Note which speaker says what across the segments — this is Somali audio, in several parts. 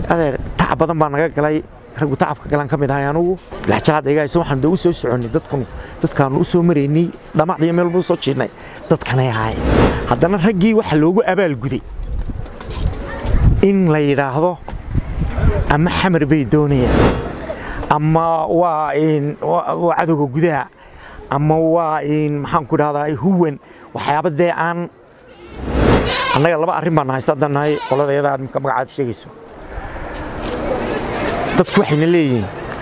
Speaker 1: adeer tacab badan baa naga galay raggu tacabka galan ka mid ahay anugu laxjalaad eegaysa waxaan dee u soo soconnay dadkanu dadkaanu u soo maraynay dhamacdiyo meel buu soo jiidnay dadkanay ahaayeen haddana raggii waxa loogu abaalguday in la yidhaahdo ama xamar bay doonayaan ama waa waa cadowga gudaha ama waa maxaan ku dhahdaa huwan waxyaaba dee aan annaga laba arrin baan haysta haddaan nahay qolada iyada aad marka magacaad sheegayso dadku waxayna leeyihiin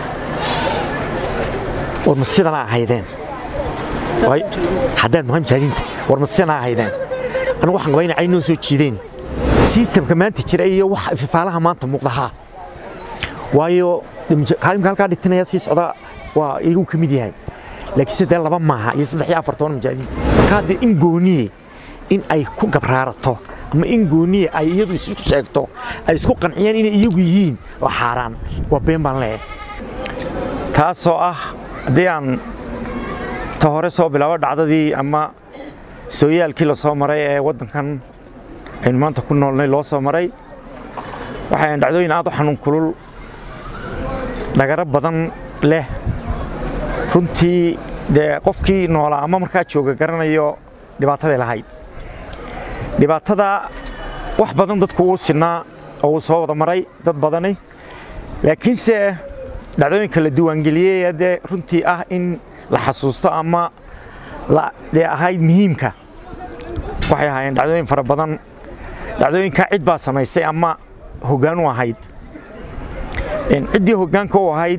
Speaker 1: war ma sidana ahaydeen haddaad maqan jaadinta war ma sidana ahaydeen anigu waxaan qabaa inay caynoo soo jiideen sistamka maanta jira iyo wax ifaalaha maanta muuqdahaa waayo kaalimka halkaa dhitinaya sii socda waa iyagu ka mid yahay laakiin sidee laba maaha iyo saddex iyo afar toban majaadiin marka haddee in gooniye in ay ku gabraarato ama in gooniye ay iyadu isu sheegto ay isku qanciyaan inay iyagu yihiin waa xaaraan waa been baan leeyahay taasoo ah haddii aan ta hore soo bilaabo dhacdadii ama sooyaalkii la soo maray ee waddankan aynu maanta ku noolnay loo soo maray waxay dhacdooyin aad u xanuun kulul dhagaro badan leh runtii dee qofkii noolaa ama markaa jooga garanayo dhibaataday lahayd dhibaatada wax badan dadku uu sinaa oo uu soo wada maray dad badani laakiinse dhacdooyinka la diiwaangeliyey dee runtii ah in la xasuusto ama dee ahayd muhiimka waxay ahaayeen dhacdooyin fara badan dhacdooyinkaa cid baa samaysay ama hoggaan u ahayd ciddii hoggaanka u ahayd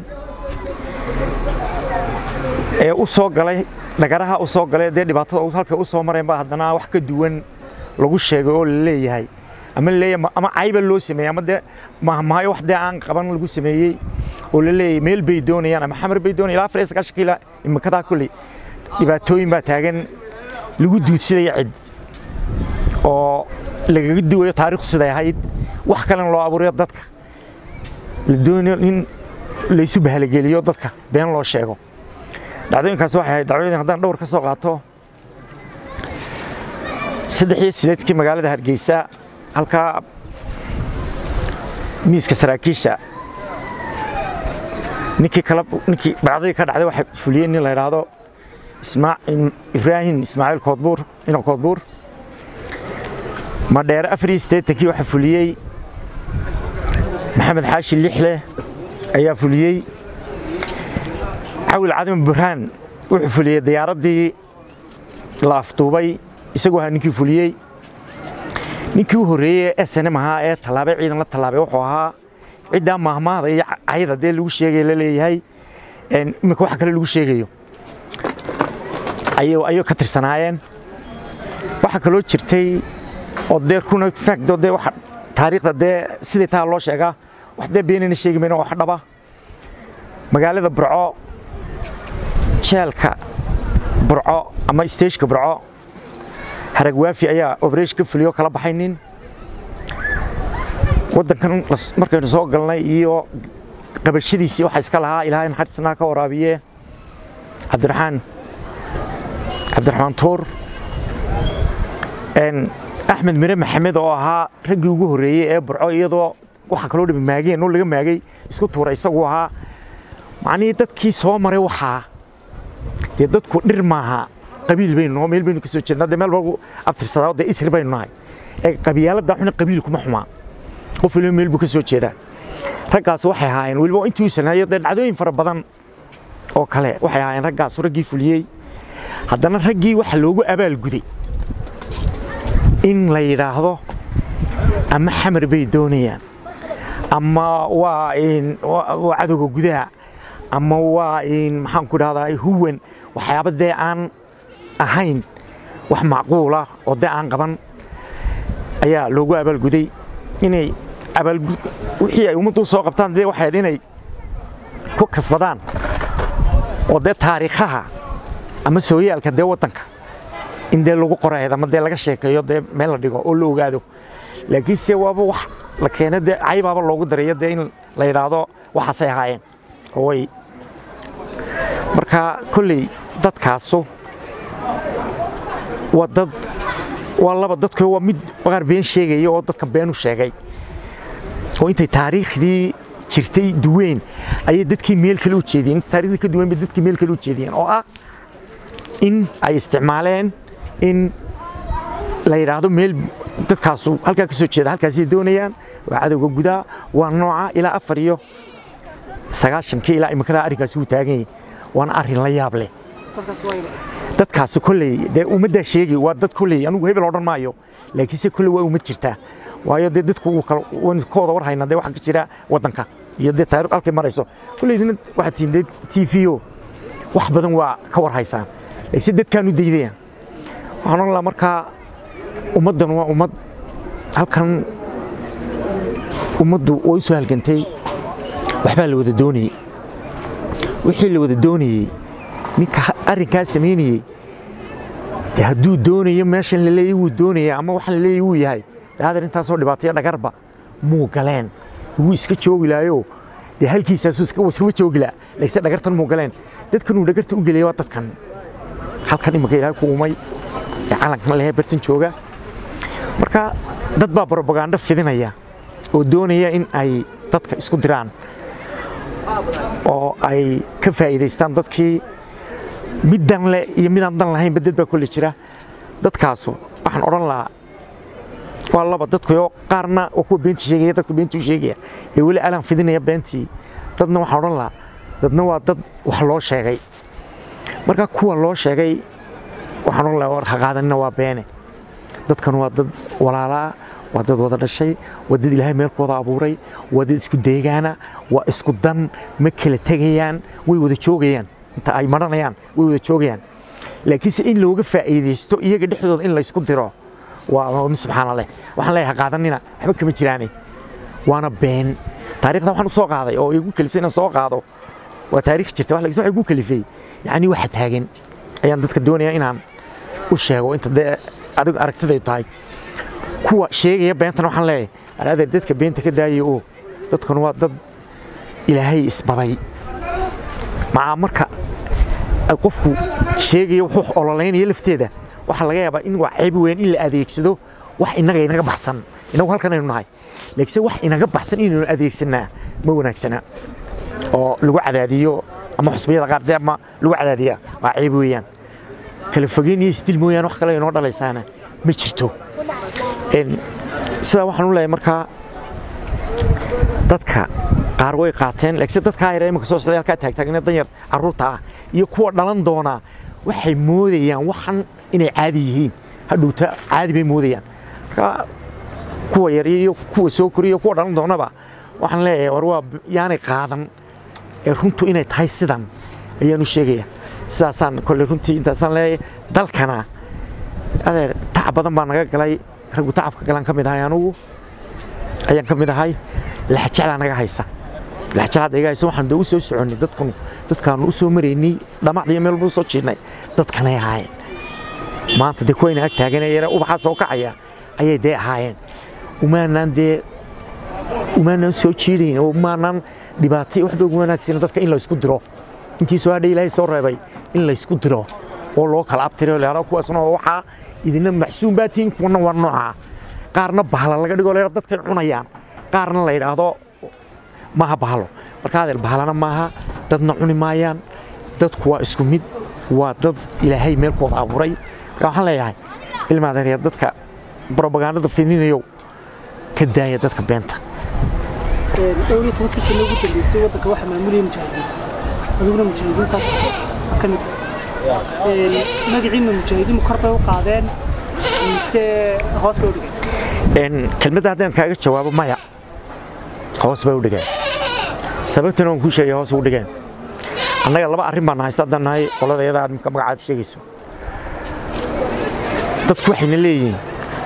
Speaker 1: ee u soo galay dhagaraha u soo galay dee dhibaatada halkay u soo mareen baa haddana wax ka duwan lagu sheegay oo la leeyahay ama laleeyahay ama cayba loo sameeyey ama dee mahmaayo wax dee aan qaban lagu sameeyey oo la leeyahay meel bay doonayaan ama xamar bay doonayaan ilaa afar iyo sagaashan kiila imikadaa kulley dhibaatooyin baa taagan lagu duudsidaya cid oo lagaga duwayo taariikhdu siday ahayd wax kalena loo abuurayo dadka la doonayo in laysu bahalageliyo dadka been loo sheego dhacdooyinkaas waxay ahayd dhacdooyin haddaan dhowr ka soo qaato saddex iyo sideedkii magaalada hargeysa halkaa miiska saraakiisha ninkii kala ninkii dhacdadii ka dhacday waxay fuliyeen nin la yidhaahdo ibraahim ismaaciil koodbuur ina koodbuur madheere afar iyo siddeetankii waxaa fuliyey maxamed xaashi lixle ayaa fuliyey cawil cadima burhaan wuxuu fuliyey diyaaraddii la afduubay isagu ahaa ninkii fuliyey ninkii u horreeyey ee snm ahaa ee tallaabay ciidan la tallaabay wuxuu ahaa ciddaa maahmaahda iyo cayda dee lagu sheegay la leeyahay iminka wax kale lagu sheegayo ayay ka tirsanaayeen waxaa kaloo jirtay oo dee kuna faagdo dee waxa taariikhda dee sidii taa loo sheegaa wax dee beenayna sheegi mayno wax dhaba magaalada burco jeelka burco ama isteeshka burco harag waafi ayaa oberesh ka fuliyo kala baxay nin waddankan markaynu soo galnay iyo qabashadiisii waxaa iska lahaa ilaahay naxariisnaa ka waraabiye cabdiraxmaan cabdiraxmaan tuur axmed mire maxamed oo ahaa raggii ugu horreeyey ee burco iyadoo waxaa kaloo dhami maageen oo laga maagay isku tuuray isagu ahaa macnihii dadkii soo maray waxaa dee dadku dhir maaha qabiil baynu noo meel baynu ka soo jeednaa dee meel baa abtirsadaa dee isri baynu nahay ee qabyaaladda xuna qabiil kuma xumaa qof waliba meel buu ka soo jeedaa raggaas waxay ahaayeen weliba intii uu sanaayo dee dhacdooyin fara badan oo kale waxay ahaayeen raggaas raggii fuliyey haddana raggii waxa loogu abaalguday in la yidhaahdo ama xamar bay doonayaan ama waa waa cadowga gudaha ama waa maxaan ku dhahdaa huwan waxyaaba dee aan ahayn wax macquula oo dee aan qaban ayaa loogu abaalguday inay abaalgud wixii ay ummaddu soo qabtaan dee waxay inay ku kasbadaan oo dee taariikhaha ama sooyaalka dee waddanka in dee lagu qorayd ama dee laga sheekeeyo dee meel la dhigo oo la ogaado laakiin se waaba wax la keena dee caybaaba loogu darayo dee in la yidhaahdo waxaasay ahaayeen way marka kolley dadkaasu waa dad waa laba dadku waa mid qaar been sheegaya oo dadka been u sheegay oo intay taariikhdii jirtay duween ayay dadkii meel kale u jeediyeen inta taariikhdii ka duween bay dadkii meel kale u jeediyeen oo ah in ay isticmaaleen in la yidhaahdo meel dadkaasu halkaa ka soo jeeda halkaasay doonayaan waa cadowga gudaa waa nooca ilaa afar iyo sagaashankii ilaa imikadaa arrinkaasi wuu taagan yahay waana arrin la yaab leh dadkaasi kolley dee ummaddaa sheegi waa dad kolley anugu hebel odhan maayo laakiinse kolley waa ummad jirtaa waayo dee dadku waynu ka wada war haynaa dee waxa ka jira waddanka iyo dee taariikh halkay marayso kolleydina waxaad tihiin dee t v o wax badan waa ka war haysaan laakiinse dadkaan u daydayaan waxaan odhan lahaa markaa ummaddan waa ummad halkan ummaddu way u soo halgantay waxbaa la wada doonayey wixii la wada doonayey ninka arrinkaa samaynayey de hadduu doonayo meeshan la leeyay wuu doonaya ama waxaan la leeyay wuu yahay de hadeer intaasoo dhibaatayo dhagarba muu galeen wuu iska joogi lahayo dee halkiisaasu iskama joogi laha laakiinse dhagartan muu galeen dadkan uu dhagarta u gelaya waa dadkan halkan imika ilaahay ku umay ee calankan lehe bartan jooga marka dad baa brobagando fidinaya oo doonaya in ay dadka isku diraan oo ay ka faa'iidaystaan dadkii mid dan leh iyo midaan dan lahaynba dad baa kolle jira dadkaasu waxaan odhan lahaa waa laba dadkuyo qaarna waa kuwa beentii sheegaya dadku beentii u sheegaya ee weli alaan fidinaya beentii dadna waxaan odhan lahaa dadna waa dad wax loo sheegay marka kuwa loo sheegay waxaan odhan lahaa war haqaadanina waa beene dadkan waa dad walaalaa waa dad wada dhashay waa dad ilaahay meelkooda abuuray waa dad isku deegaana waa isku dan ma kala tegayaan way wada joogayaan inta ay maranayaan way wada joogayaan laakiinse in looga faa'iidaysto iyaga dhexdooda in laysku diro waa subxaana leh waxaan leeyahay qaadanina waxba kama jiraane waana been taariikhda waxaan u soo qaaday oo igu kalifay inaan soo qaado waa taariikh jirta laakiin waxa igu kalifay yacni waxa taagan ayaan dadka doonaya inaan u sheego inta dee adigu aragtiday tahay kuwa sheegaya beentan waxaan leeyahay araadeer dadka beenta ka daayay oo dadkan waa dad ilaahay isbaday macaa marka qofku sheegaya wuxuu ololeynaya lafteeda waxaa laga yaabaa in waa ceeb weyn in la adeegsado wax inaga inaga baxsan inagu halkan aynu nahay laakiinse wax inaga baxsan inaynu adeegsanaa ma wanaagsana oo lagu cadaadiyo ama xusbiyada qaar dee ama lagu cadaadiya waa ceeb weeyaan kala fogeyn iyo isdil mooyaane wax kale inoo dhalaysaana ma jirto sidaa waxaan u leeyahay markaa dadka qaar way qaateen laakiinse dadkaa yar imika soo socday halkaa taagtaagna danyar carruurta ah iyo kuwa dhalan doonaa waxay moodayaan waxan inay caadi yihiin hadhowta caadi bay moodayaan marka kuwa yar iyo kuwa soo koriya kuwa dhalan doonaba waxaan leeyahay war waa yaanay qaadan ee runtu inay tahay sidan ayaan u sheegaya sidaasaan kolley runtii intaasaan leeyahay dalkana adeer tacab badan baa naga galay raggu tacabka galaan ka mid ahay anugu ayaan ka mid ahay laxjeclaa naga haysa laxjeclaad iga haysa waxaan dee u soo soconnay dadkan dadkaanu u soo maraynay dhamacdiyo meel buu soo jiidnay dadkanay ahaayeen maanta dee kuwayna ag taaganee yare ubaxaa soo kacaya ayay dee ahaayeen umaanaan dee umaanaan soo jiidayn oo umaanaan dhibaatay waxba umaanaan siina dadka in la isku diro intii soo hadhay ilaahay soo reebay in la isku diro oo loo kala abtiro leero kuwaasna waa waxaa idina maxsuum baa tihiin kuwana waa noocaa qaarna bahla laga dhigo leero dadkay cunayaan qaarna la yidhaahdo maaha bahalo marka adeer bahalana maaha dadna cuni maayaan dadku waa isku mid waa dad ilaahay meelkooda abuuray marka waxaan leeyahay ilma adeerya dadka brobagandada fidinayow ka daaya dadka beenta
Speaker 2: dhowr iyo tobankii sano ugu dambeysay waddanka waxaa maamulaya mujaahidiin adiguna mujaahidiinta ka mid magaciina mujaahidiin kor bay u qaadeen mise hoos bay u dhigeen
Speaker 1: kelmadda haddaan kaaga jawaabo maya hoos bay u dhigeen sababtana waan kuu sheegay hoos u dhigeen annaga laba arrin baan haysta haddaan nahay qolada iyada aad magacaada sheegayso dadku waxayna leeyihiin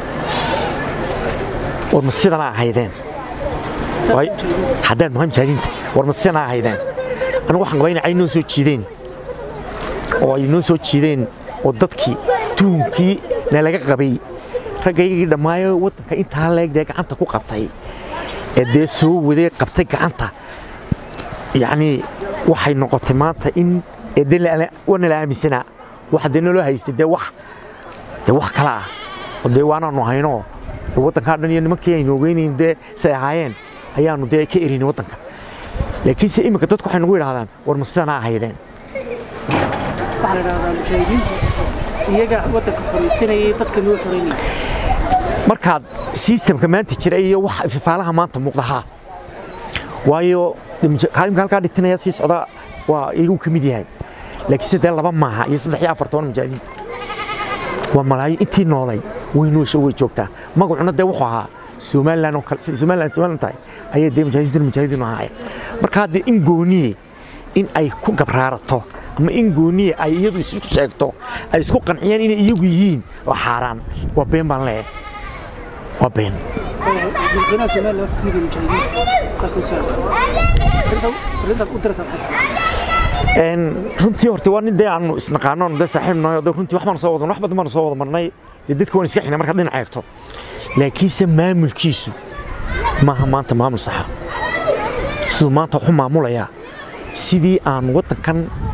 Speaker 1: war ma sidana ahaydeen haddaad muhan jaadinta war ma sidana ahaydeen anigu waxaan qabaa inay ay noo soo jiideen oo ay noo soo jiideen oo dadkii tuunkii nalaga qabay raggaygii dhammaayo waddanka intaa leeg dee gacanta ku qabtay ee dee soo wadee qabtay gacanta yacnii waxay noqotay maanta in waa nala aaminsanaa waxa dee naloo haystay dee wax dee wax kale ah oo dee waanaanu hayno waddankaa dhan iyo nimankii aynu ogeynayn dee say ahaayeen ayaanu dee ka erini waddanka laakiinse iminka dadku waxay nagu yidhahdaan war ma sidanaa ahaydeen
Speaker 2: waxaa la idhahdaa mujaahidiintu iyaga waddanka xoraysanayay dadka loo xoreynayay
Speaker 1: markaad sistamka maanta jira iyo wax ififaalaha maanta muuqdahaa waayo kaalimka halkaa dhitinaya sii socda waa iyagu ka mid yahay laakiinse dee laba maaha iyo saddex iyo afar toban mujaahidiintu waa malaayo intii noolay way noosha way joogtaa magacuna dee wuxuu ahaa somalilan oo kale sida somalilan somalilan tahay ayay dee mujaahidiintu mujaahidiin ahaayeen marka haddee in gooniye in ay ku gabraarato ama in gooniye ay iyadu isu sheegto ay isku qanciyaan inay iyagu yihiin waa xaaraan waa been baan leeyahay waa been
Speaker 2: madaxweynaha somalilan wuxuu ka mid yahay mujaahidiinta dalka u soo fariintaad u diraysaa maxay
Speaker 1: runtii horta waa nin dee aanu isnaqaano aanu dee saaxiib nahay oo runtii wax baanu soo wadan wax badan baanu soo wada marnay dee dadka waan iska xinay markaad dhinac eegto laakiinse maamulkiisu maaha maanta maamul saxa siduu maanta waxu maamulayaa sidii aan waddankan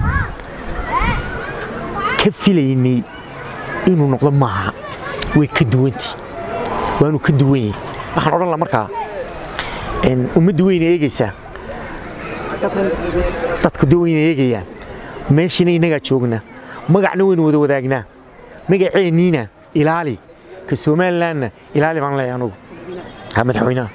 Speaker 1: ka filaynay inuu noqdo maaha way ka duwantii waanu ka duwan yahay waxaan odhan laha markaa ummadda weyna eegaysaa dadku dee wayna eegayaan meeshina innagaa joognaa magacna waynu wada wadaagnaa magaceenniina ilaali ka somalilanna ilaali baan leeyahay anugu ha madaxweynaha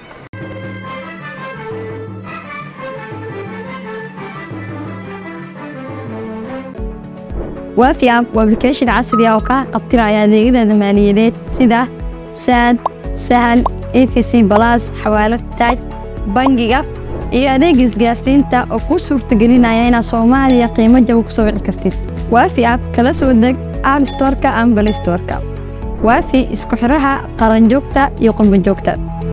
Speaker 3: waafi app waa application casri ah oo kaa qabtiraya adeegyada maaliyadeed sida saad sahal efc balas xawaalad taaj bangiga iyo adeega isgaarsiinta oo kuu suurtagelinaya inaad soomaaliya qiimo jaba ku soo wici kartid waafi app kala soo deg app storeka ama balay storeka waafi isku xidhaha qaranjoogta iyo qurbanjoogta